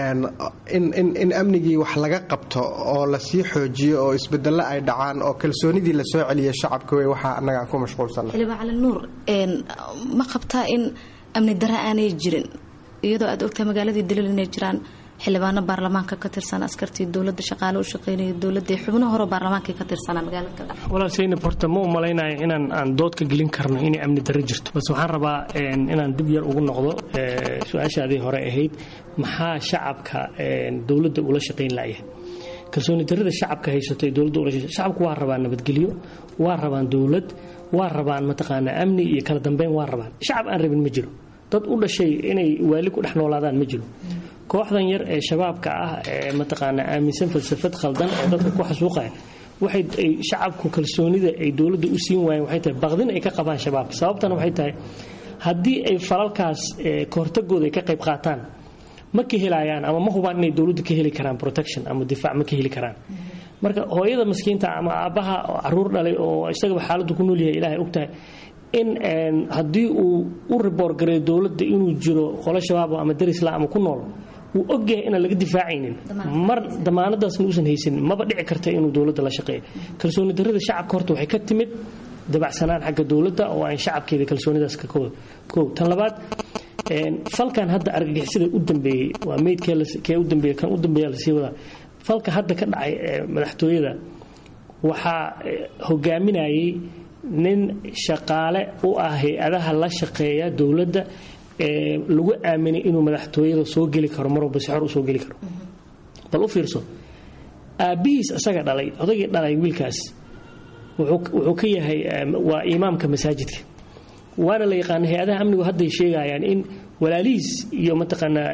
in amnigii wax laga qabto oo lasii xoojiyo oo isbedelo ay dhacaan oo kalsoonidii lasoo celiya shacabka wey waxaa annagaan ku mashquulsana xildhibaan cali nuur ma qabtaa in amni darro aanay jirin iyadoo aad ogtahay magaaladii daliil inay jiraan xildhibaano baarlamaanka ka tirsan askartii dowlada shaqaale u shaqeynaya dowlada xubno hore baarlamaanka ka tirsanaa magaalada walaal saynab horta ma u malaynayo inaan aan dood ka gelin karno inay amni darro jirto balse waxaan rabaa inaan dib yar ugu noqdo su-aashaadii hore ahayd maxaa shacabka dowladda ula shaqayn layahay kalsooni darrada shacabka haysato ee dowladda ula shacabku waa rabaan nabadgelyo waa rabaan dowlad waa rabaan mataqaanaa amni iyo kala dambeyn waa rabaan shacab aan rabin ma jiro dad u dhashay inay waali ku dhex noolaadaan ma jiro kooxdan yar ee shabaabka ah ee mataqaanaa aaminsan falsafad khaldan oo dadka ku xasuuqaya waxay shacabku kalsoonida ay dowladda u siin waayeen waxay tahay baqdin ay ka qabaan shabaab sababtana waxay tahay haddii ay falalkaas kahortagooda ay ka qayb qaataan ma ka helayaan ama ma hubaan inay dowladda ka heli karaan protection ama difaac ma ka heli karaan marka hooyada maskiinta ama aabbaha caruur dhalay oo isagaba xaaladdu ku noolyahay ilaahay ogtahay in haddii uu u riboor gareeyo dowladda inuu jiro qolo shabaab ama darisla ama ku nool wuu ogyahay inaan laga difaacaynin mar damaanadaasna uusan haysanin maba dhici karta inuu dowladda la shaqeeyo kalsooni darrada shacabka horta waxay ka timid dabacsanaan xagga dowladda oo aan shacabkeeda kalsoonidaas ka koow tan labaad falkan hadda argagixisada u dambeeyey waa meydkee u dambeeyey kan u dambeeya lasii wadaa falka hadda ka dhacay madaxtooyada waxaa hogaaminayay nin shaqaale u ah hay-adaha la shaqeeya dowladda ee lagu aaminay inuu madaxtooyada soo geli karo mar walba si xor u soo geli karo bal u fiirso aabbihiis isaga dhalay odaygii dhalay wiilkaas wuxuu ka yahay waa imaamka masaajidka waana la yaqaana hay-adaha amnigu hadday sheegayaan in walaalihiis iyo mataqaanaa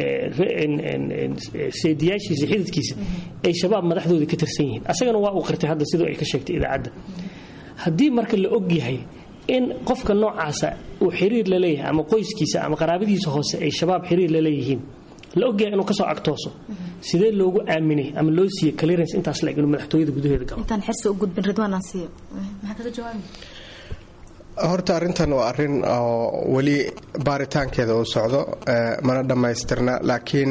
seediyaashiisa xididkiisa ay shabaab madaxdooda ka tirsan yihiin asagana waa uu qirtay hadda sidoo ay ka sheegtay idaacadda haddii marka la og yahay in qofka noocaasa uu xiriir la leeyahay ama qoyskiisa ama qaraabadiisa hoose ay shabaab xiriir la leeyihiin la ogyahay inuu kasoo agtooso sidee loogu aaminay ama loo siiyey clearance intaas la eg inuu madaxtooyada gudaheeda galo intaan xirsi u gudbin ridwaan aan siiyo maxaa kaga jawaabi horta arrintan waa arrin oo weli baaritaankeeda uu socdo mana dhammaystirna laakiin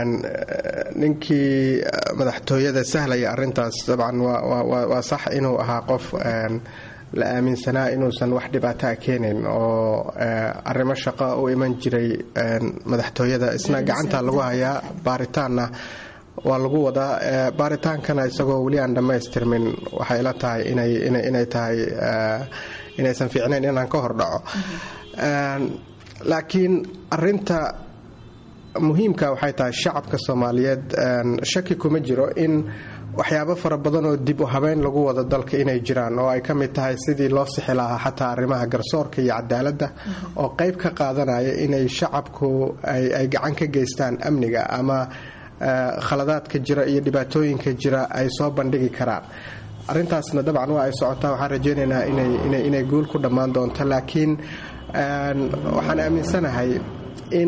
ninkii madaxtooyada sahlaya arrintaas dabcan waa sax inuu ahaa qof la aaminsanaa inuusan wax dhibaataa keenayn oo arrimo shaqo u iman jiray madaxtooyada isna gacanta lagu hayaa baaritaanna waa lagu wadaa baaritaankana isagoo weli aan dhammaystirmin waxay la tahay inay tahay inaysan fiicnayn inaan ka hordhaco laakiin arinta muhiimka waxay tahay shacabka soomaaliyeed shaki kuma jiro in waxyaabo fara badan oo dib u habeyn lagu wado dalka inay jiraan oo ay ka mid tahay sidii loo sixi lahaa xataa arrimaha garsoorka iyo cadaaladda oo qayb ka qaadanaya inay shacabku ay gacan ka geystaan amniga ama khaladaadka jira iyo dhibaatooyinka jira ay soo bandhigi karaan arintaasna dabcan waa ay socotaa waxaan rajaynaynaa inay guul ku dhammaan doonto laakiin waxaan aaminsanahay in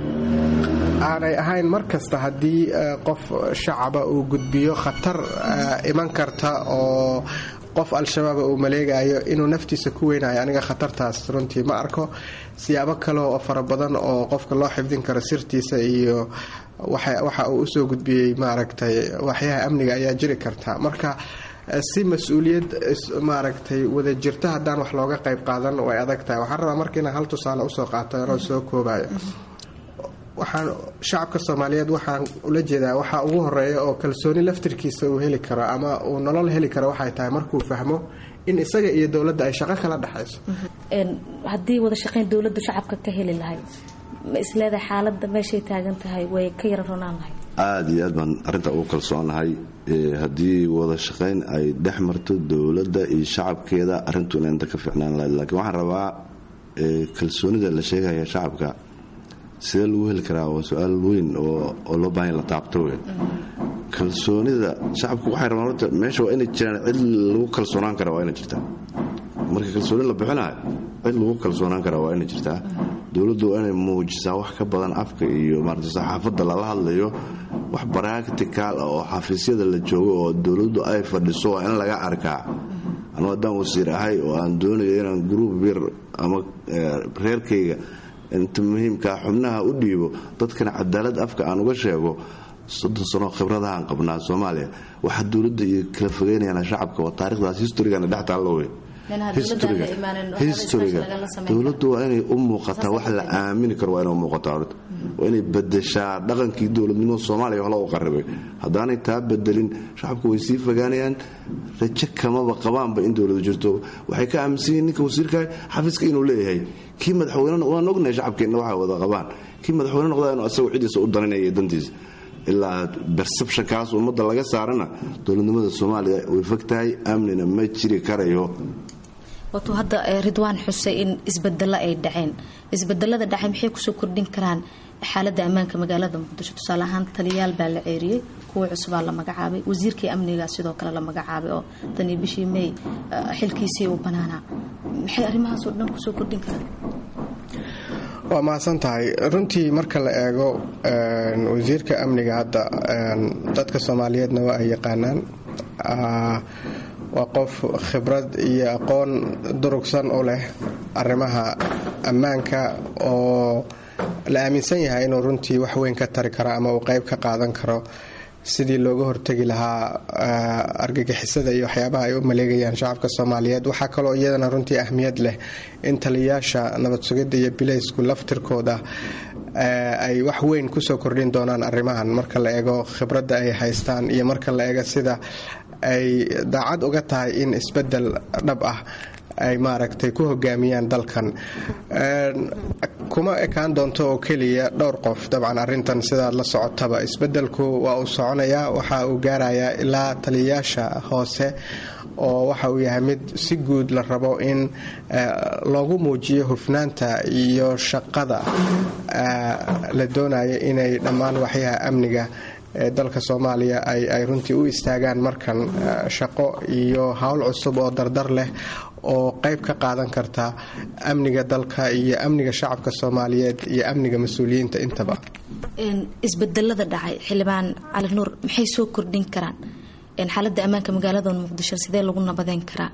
aanay ahayn mar kasta haddii qof shacaba uu gudbiyo khatar iman karta oo qof al-shabaaba uu maleegayo inuu naftiisa ku weynayo aniga khatartaas runtii ma arko siyaabo kale oo fara badan oo qofka loo xifdin karo sirtiisa iyo waxa uu usoo gudbiyey maaragtay waxyaha amniga ayaa jiri karta marka si mas-uuliyad maaragtay wada jirta haddaan wax looga qayb qaadan way adag tahay waxaan rabaa marka inaan hal tusaale usoo qaato anoo soo koobayo waxaan shacabka soomaaliyeed waxaan ula jeedaa waxaa ugu horeeya oo kalsooni laftirkiisa uu heli karo ama uu nolol heli karo waxay tahay markuu fahmo in isaga iyo dowladda ay shaqo kala dhexayso haddii wada shaqayn dowladdu shacabka ka heli lahayd ma isleedahay xaaladda meeshay taagan tahay way ka yara ronaan lahayd aada iyo aad baan arrintaa ugu kalsoonahay haddii wada shaqayn ay dhex marto dowladda iyo shacabkeeda arrintu ina inta ka fiicnaan lahayd laakiin waxaan rabaa kalsoonida la sheegaya shacabka sidee lagu heli karaa waa su-aal weyn oo loo baahanya la taabto wey kalsoonida shacabku waxay rabaan horta meesha waa inay jiraan cid lagu kalsoonaan kara waa inay jirtaa marka kalsooni la bixinayo cid lagu kalsoonaan kara waa inay jirtaa dowladdu waa inay muujisaa wax ka badan afka iyo maarata saxaafadda lala hadlayo wax baractical ah oo xafiisyada la joogo oo dowladdu ay fadhiso waa in laga arkaa anuu haddaan wasiir ahay oo aan doonayo inaan gruub yar ama reerkayga inta muhiimkaa xubnaha u dhiibo dadkana cadaalad afka aan uga sheego soddon sanoo khibradahaan qabnaa soomaaliya waxaa dowladda iyo kala fogeynayaan shacabka waa taarikhdaas historigana dhex taallo wey historiga dowladdu waa inay u muuqataa wax la aamini karo waa inay u muuqataa horta waa inay bedeshaa dhaqankii dowladnimada soomaaliya wax loo qarribay haddaanay taa bedelin shacabku way sii fogaanayaan rajo kamaba qabaanba in dowladu jirto waxay ka aaminsan yihin ninka wasiirka xafiiska inuu leeyahay kii madaxweyne waan ognahay shacabkeenna waxay wada qabaan kii madaxweyne noqdaa inuu asagu ciddiisa u daninaya dantiisa ilaa bersebshonkaas ummadda laga saarana dowladnimada soomaaliya way fog tahay amnina ma jiri karayo watuu hadda ridwaan xusay in isbedelo ay dhaceen isbedelada dhacay maxay kusoo kordhin karaan xaaladda ammaanka magaalada muqdisho tusaale ahaan taliyaal baa la ceeriyey kuwa cusubaa la magacaabay wasiirkii amniga sidoo kale la magacaabay oo tan iyo bishii may xilkiisii uu banaanaa maxay arrimahaasoo dhan kusoo kordhin karaan waa mahadsan tahay runtii marka la eego wasiirka amniga hadda dadka soomaaliyeedna waa ay yaqaanaan waa qof khibrad iyo aqoon durugsan u leh arrimaha ammaanka oo la aaminsan yahay inuu runtii wax weyn ka tari karo ama uu qayb ka qaadan karo sidii looga hortegi lahaa argagixisada iyo waxyaabaha ay u maleegayaan shacabka soomaaliyeed waxaa kaloo iyadana runtii ahmiyad leh in taliyayaasha nabad sugidda iyo bilaysku laftirkooda ay wax weyn kusoo kordhin doonaan arrimahan marka la eego khibradda ay haystaan iyo marka la eego sida ay daacad uga tahay in isbedel dhab ah ay maaragtay ku hogaamiyaan dalkan kuma ekaan doonto oo keliya dhowr qof dabcan arintan sidaad la socotaba isbedelku waa uu soconayaa waxa uu gaarayaa ilaa taliyayaasha hoose oo waxa uu yahay mid si guud la rabo in loogu muujiyo hufnaanta iyo shaqada la doonayo inay dhammaan waxyaha amniga ee dalka soomaaliya ay runtii u istaagaan markan shaqo iyo howl cusub oo dardar leh oo qayb ka qaadan karta amniga dalka iyo amniga shacabka soomaaliyeed iyo amniga mas-uuliyiinta intaba isbedelada dhacay xildhibaan cali nuur maxay soo kordhin karaan xaaladda ammaanka magaalada muqdisho sidee lagu nabadeyn karaa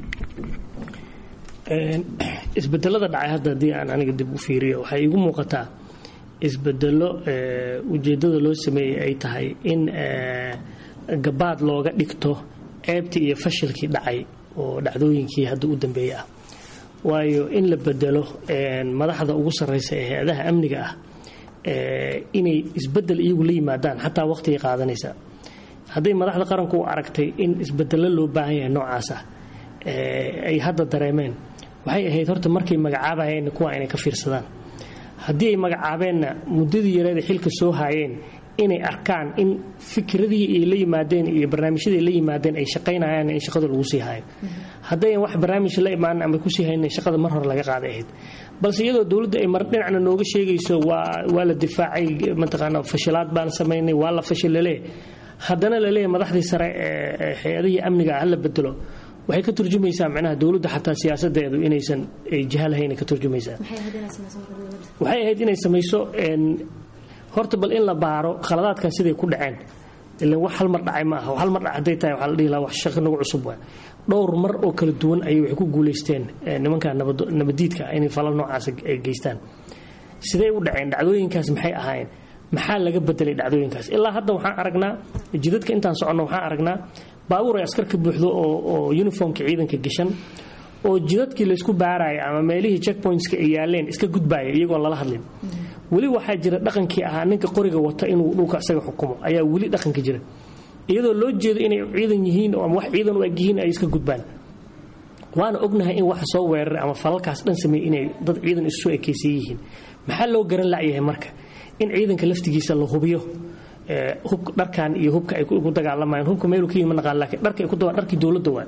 isbedelada dhacay hadda haddii aan aniga dib u fiiriyo waxay igu muuqataa isbedelo ujeedada loo sameeyey ay tahay in gabaad looga dhigto ceebtii iyo fashilkii dhacay oo dhacdooyinkii hadda u dambeeyey ah waayo in la bedelo madaxda ugu sarreysa ee hay-adaha amniga ah inay isbedel iyagu la yimaadaan xataa waqtigay qaadanaysa hadday madaxda qaranku u aragtay in isbedelo loo baahan yahay noocaas ah ay hadda dareemeen waxay ahayd horta markay magacaabayeen kuwa inay ka fiirsadaan haddii ay magacaabeenna muddadii yareeda xilka soo haayeen inay arkaan in fikradii ay la yimaadeen iyo barnaamijyadii ay la yimaadeen ay shaqaynayaan in shaqada lagu sii haayo haddayan wax barnaamij la imaanin ama kusii haynin shaqada mar hore laga qaaday ahayd balse iyadoo dowladda ay mar dhinacna nooga sheegayso waa waa la difaacay mataqaana fashilaad baan samaynay waa la fashilale haddana laleeyahay madaxdii sare ee hay-adihii amniga ah la bedelo waxay ka turjumaysaa micnaha dowladda xataa siyaasadeedu inaysan jiha lahayn ka turjumaysaa waxay ahayd inay samayso horta bal in la baaro khaladaadkan siday ku dhaceen ilan wax hal mar dhacay ma aha hal mar dhac hadday tahay waxaa la dhihi lahaa wax shaqo nagu cusub waa dhowr mar oo kala duwan ayay waxay ku guulaysteen nimanka nabadiidka inay falal noocaas ay geystaan sidee u dhaceen dhacdooyinkaas maxay ahaayeen maxaa laga bedelay dhacdooyinkaas ilaa hadda waxaan aragnaa jidadka intaan soconno waxaan aragnaa baabuur ay askar ka buuxdo oo uniformka ciidanka gashan oo jidadkii laysku baaraya ama meelihii checkpointska ay yaaleen iska gudbaaya iyagoon lala hadlin weli waxaa jira dhaqankii ahaa ninka qoriga wata inuu dhulka isaga xukumo ayaa weli dhaqanka jira iyadoo loo jeedo inay ciidan yihiin ama wax ciidan u eg yihiin ay iska gudbaan waana ognahay in waxa soo weeraray ama falalkaas dhan sameeyey inay dad ciidan isu ekaysan yihiin maxaa loo garan la'yahay marka in ciidanka laftigiisa la hubiyo hubka dharkan iyo hubka ay ku dagaalamayaan hubka meelu ka yimi ma naqaan laakiin dharka ay ku dharkii dowladda waa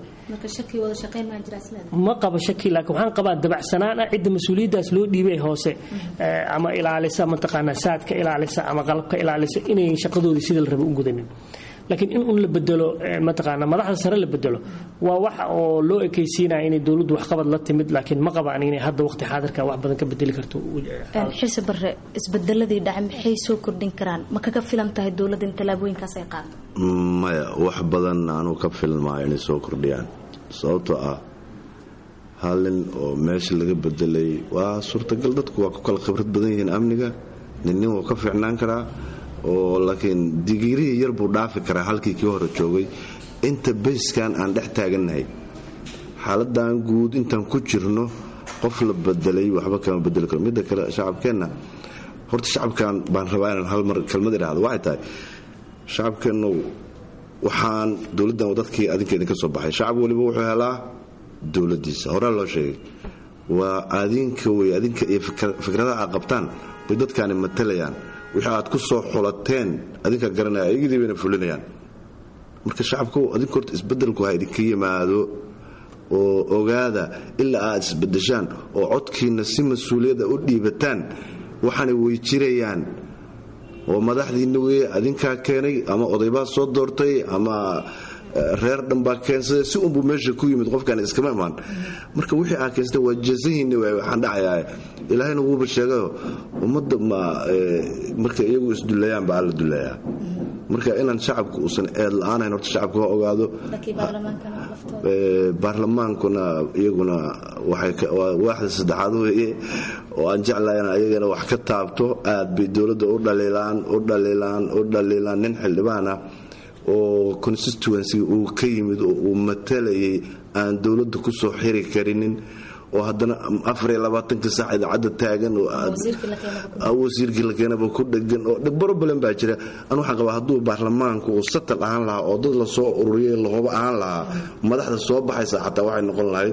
ma qabo shaki laakiin waxaan qabaa dabacsanaan ah cidda mas-uuliyaddaas loo dhiibay hoose ama ilaalisa mataqaanaa saadka ilaalisa ama qalabka ilaalisa inayn shaqadoodii sida la raba u gudanin laakiin in un la bedelo mataqaana madaxda sare la bedelo waa wax oo loo ekaysiinaya inay dowladdu waxqabad la timid laakiin ma qabaan inay hadda waqti xaadirka wax badan ka bedeli karto xilsi bare isbedeladii dhaca maxay soo kordhin karaan ma kaga filan tahay dowladda in tallaabooyinkaas ay qaado maya wax badan anuu ka filan maayo inay soo kordhiyaan sababtoo ah hal nin oo meesha laga bedelay waa suurtagal dadku waa ku kala khibrad badan yihiin amniga ninnin wuu ka fiicnaan karaa oo laakiin digiirihii yar buu dhaafi karaa halkii kii hore joogay inta bayskan aan dhex taagannahay xaaladan guud intaan ku jirno qof la bedelay waxba kama bedeli karo midda kale shacabkeenna horta shacabkan baan rabaa inaan hal mar kelmad idhaahdo waxay tahay shacabkeennu waxaan dowladdan dadkii adinka idinka soo baxay shacab waliba wuxuu helaa dowladdiisa horaa loo sheegay waa adinka wey adinka iyo fikradaha aad qabtaan bay dadkaani matalayaan wixii aad ku soo xulateen adinka garanaya ayagidii bayna fulinayaan marka shacabku adinku horta isbedelku ha idinka yimaado oo ogaada ilaa aad isbedeshaan oo codkiina si mas-uuliyadda u dhiibataan waxaana way jirayaan oo madaxdiinna weye adinkaa keenay ama odaybaa soo doortay ama reer dhanbaa keensaday si unbuu meesha ku yimid qofkaan iskama imaan marka wixii aa keensata waa jasahiinna waay waxaan dhacayaa ilaahayna wuuba sheegayo ummadda ma marka iyagu isdulayaan baa alla dulayaa marka inaan shacabku uusan eed la-aanayn horta shacabka ha ogaado baarlamaankuna iyaguna waa waaxda saddexaad weeye oo aan jeclayn ayagana wax ka taabto aad bay dowladda u dhaliilaan u dhaliilaan u dhaliilaan nin xildhibaana oo constituency uu ka yimid oo uu matalayay aan dowladda ku soo xiri karinin oo haddana afariyolabaatanka sax idaacadda taagan oo wasiirkii la keenaba ku dhegan oo broblem baa jira an waxaan qabaa hadduu baarlamaanku uu satal ahaan lahaa oo dad lasoo ururiyay lahoba ahaan lahaa madaxda soo baxaysa xataa waxay noqon lahayd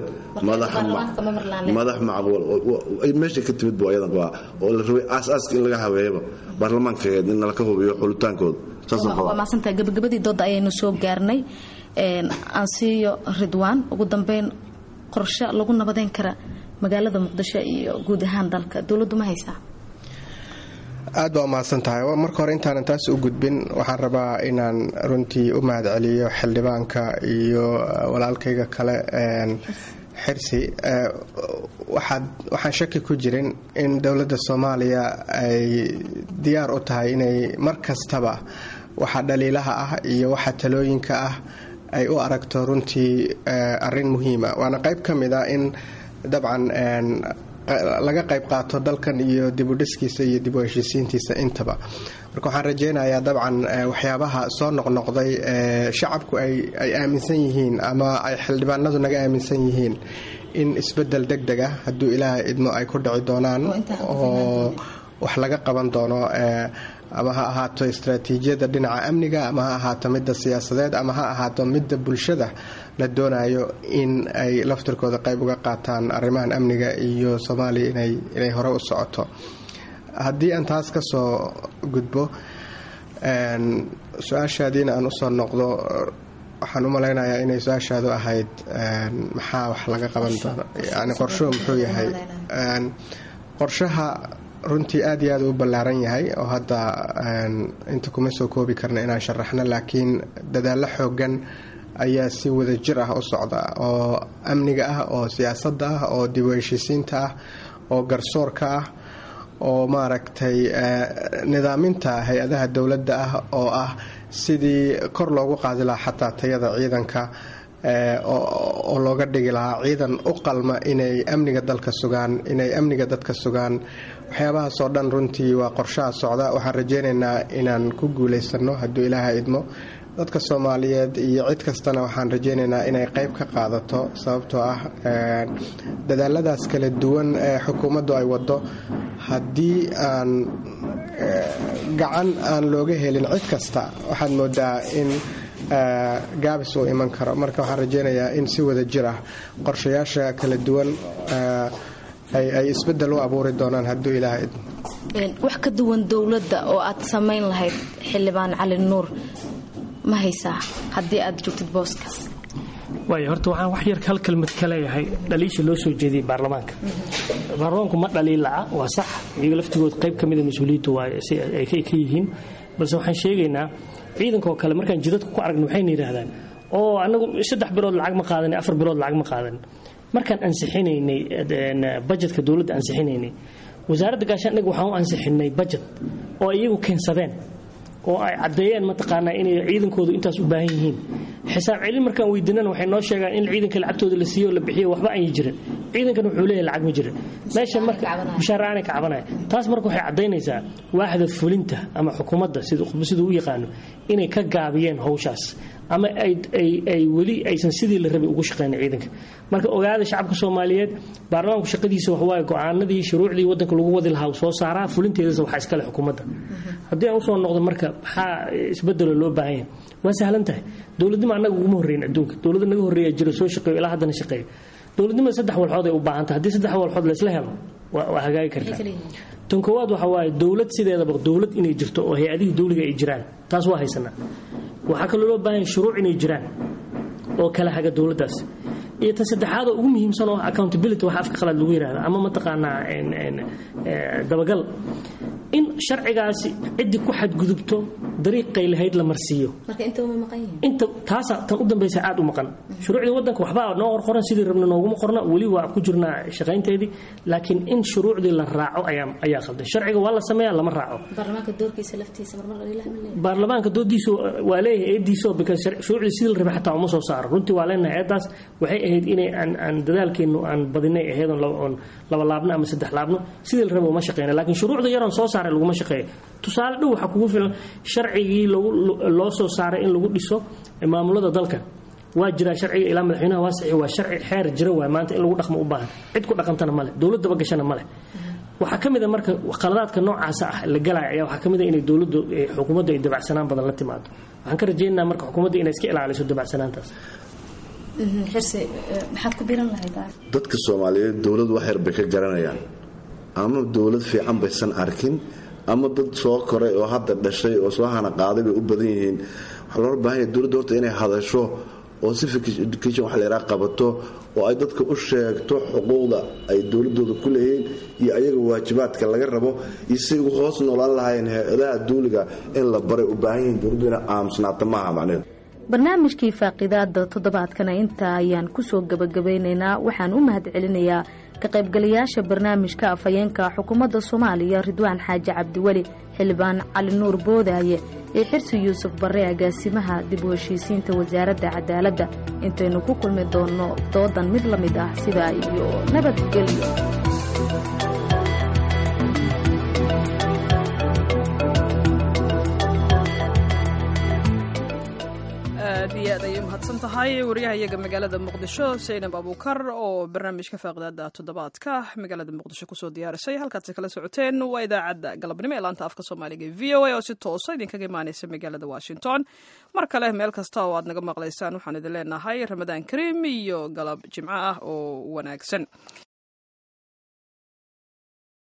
madax macquul meesha ka timid bu ayadan qabaa oo la rabay aasaaska in laga habeeyaba baarlamaankaeed in laka hubiyo xulitaankooda waa maadsantaha gabagabadii dooda ayaynu soo gaarnay ansiiyo ridwaan ugu dambeyn qorshe lagu nabadeyn kara magaalada muqdisho iyo guud ahaan dalka dowladdu ma haysaa aad baa umahadsan tahay marka hore intaanan taas u gudbin waxaan rabaa inaan runtii u mahad celiyo xildhibaanka iyo walaalkayga kale xirsi waxaan shaki ku jirin in dowladda soomaaliya ay diyaar u tahay inay mar kastaba waxa dhaliilaha ah iyo waxa talooyinka ah ay u aragto runtii arin muhiima waana qayb ka mid a in dabcan laga qayb qaato dalkan iyo dibudhiskiisa iyo dib u heshiisiintiisa intaba marka waxaan rajaynayaa dabcan waxyaabaha soo noqnoqday shacabku ay aaminsan yihiin ama ay xildhibaanadu naga aaminsan yihiin in isbedel deg deg ah hadduu ilaaha idmo ay ku dhici doonaan oo wax laga qaban doono ama ha ahaato istraatiijiyadda dhinaca amniga ama ha ahaato midda siyaasadeed ama ha ahaato midda bulshada la doonayo in ay laftirkooda qayb uga qaataan arrimahan amniga iyo soomaaliya inay hore u socoto haddii aan taas ka soo gudbo su-aashaadiina aan usoo noqdo waxaan u malaynayaa inay su-aashaadu ahayd maxaa wax laga qaban doono yani qorshuhu muxuu yahay qorshaha runtii aad iyo aad u ballaaran yahay oo hadda inta kuma soo koobi karna inaan sharaxno laakiin dadaallo xoogan ayaa si wada jir ah u socda oo amniga ah oo siyaasadda ah oo dib u heshiisiinta ah oo garsoorka ah oo maaragtay nidaaminta hay-adaha dowladda ah oo ah sidii kor loogu qaadi lahaa xataa tayada ciidanka oo looga dhigi lahaa ciidan u qalma inay amniga dalka sugaan inay amniga dadka sugaan waxyaabahaasoo dhan runtii waa qorshaha socda waxaan rajaynaynaa inaan ku guulaysano hadduu ilaaha idmo dadka soomaaliyeed iyo cid kastana waxaan rajaynaynaa inay qayb ka qaadato sababtoo ah dadaaladaas kala duwan ee xukuumaddu ay waddo haddii aan gacan aan looga helin cid kasta waxaad moodaa in gaabis uu iman karo marka waxaan rajaynayaa in si wada jir ah qorshayaasha kala duwan ay isbedel u abuuri doonaan hadduu ilaaha idmo wax ka duwan dowladda oo aad samayn lahayd xildhibaan cali nuur ma haysaa haddii aad joogtid booskaas waay horta waxaan wax yar hal kelmad ka leeyahay dhaliisha loo soo jeediyey baarlamaanka baarlamaanku ma dhaliilaca waa sax iyaga laftigood qayb ka mida mas-uuliyaddu waa ay ka yihiin balse waxaan sheegaynaa ciidankaoo kale markaan jidadka ku aragna waxayna yidhaahdaan oo anagu saddex bilood lacag ma qaadan afar bilood lacag ma qaadan markaan ansixinaynay bajetka dowladda ansixinaynay wasaaradda gaashaandhig waxaan u ansixinay bajet oo iyagu keensadeen oo ay caddeeyeen mataqaanaa inay ciidankoodu intaas u baahan yihiin xisaab celin markaan weydiinana waxay noo sheegaan in ciidanka lacagtooda la siiyo o la bixiyo waxba aan jirin ciidankan wuxuu leeyahay lacag ma jirin meesha marka mushaaraanay ka cabanaya taas marka waxay caddaynaysaa waaxda fulinta ama xukuumadda siduu u yaqaano inay ka gaabiyeen howshaas ama ay weli aysan sidii la rabay ugu shaqeyna ciidanka marka ogaada shacabka soomaaliyeed baarlamaanku shaqadiisa waxawaaye go-aanadii shuruucdii wadanka lagu wadi lahaa soo saaraa fulinteedasa waxaa iskale xukuumadda haddii aan usoo noqdo marka maxaa isbedelo loo baahanya waa sahlan tahay dowladnimo annaga uguma horreyn adduunka dowladda naga horreeya jiro soo shaqeeyo ilaa haddana shaqeeyo dowladnimada saddex walxood ay u baahan tahay haddii saddex walxood laysla helo waa hagaagi kartaa tan koowaad waxaa waaye dowlad sideedaba dowlad inay jirto oo hay-adihii dowliga ay jiraan taas waa haysanaa waxaa kaloo loo baahanya shuruuc inay jiraan oo kala haga dowladdaas iyo ta saddexaad oo ugu muhiimsan oo accountability waxa afka qalaad lagu yidhahda ama mataqaanaa dabagal in sharcigaasi ciddii ku xadgudubto dariiqay lahayd la marsiiyo inta taasa tan u dambaysa aad u maqan shuruucdii wadanka waxbaa noo qorqoran sidii rabna nooguma qorna weli waa ku jirnaa shaqaynteedii laakiin in shuruucdii la raaco ayaa qaldan sharciga waa la sameeya lama raaco baarlamaanka doodiisu waa leeyahay eediiso because shuruucdii sidii la rabay xataa uma soo saaro runtii waa leenahay eedaas waxay ahayd inay aan dadaalkeennu aan badinay ahayd oon laba laabno ama saddex laabno sidii la raba uma shaqeyna laakiin shuruucda yaroon soo saaray laguma shaqeeyo tusaale dhow waxaa kugu filan sharcigii loo soo saaray in lagu dhiso maamulada dalka waa jiraa sharciga ilaa madaxweynaha waa saxi waa sharci xeer jira waay maanta in lagu dhaqmo u baahan cid ku dhaqantana male dowladdaba gashana male waxaa ka mid a marka khaladaadka noocaasa ah la galaya ayaa waxaa ka mid a inay dowladdu xukuumaddu ay dabacsanaan badan la timaado waxaan ka rajaynaynaa marka xukuumadda inay iska ilaaliso dabacsanaantaas dadka soomaaliyeed dowlad wax yar bay ka garanayaan ama dowlad fiican baysan arkin ama dad soo koray oo hadda dhashay oo soo hana qaaday bay u badan yihiin waxaa loola baahan yahay dowladda horta inay hadasho oo civic education waxa la yidhaha qabato oo ay dadka u sheegto xuquuqda ay dowladooda ku leeyihiin iyo ayaga waajibaadka laga rabo iyo siay ugu hoos noolaan lahaayeen hay-adaha duuliga in la baray u baahan yihiin dowladdu inay aamusnaata maaha macneheedu barnaamijkii faaqidaada toddobaadkana intaa ayaan kusoo gabagabeynaynaa waxaan u mahad celinayaa ka qaybgalayaasha barnaamijka afhayeenka xukuumadda soomaaliya ridwaan xaaji cabdiweli xildhibaan cali nuur boodaaye iyo xirsi yuusuf barre agaasimaha dib u heshiisiinta wasaaradda cadaaladda intaynu ku kulmi doonno doodan mid la mid ah sidaa iyo nabadgelyo aad iyo aad ayay umahadsan tahay wariyaha iyaga magaalada muqdisho saynab abuukar oo barnaamijka faaqidaada toddobaadka magaalada muqdisho kusoo diyaarisay halkaad kala socoteen waa idaacadda galabnimo ee laanta afka soomaaliga v o a oo si toosa idinkaga imaaneysa magaalada washington mar kale meel kasta oo aad naga maqlaysaan waxaan idin leenahay ramadaan kariim iyo galab jimco ah oo wanaagsan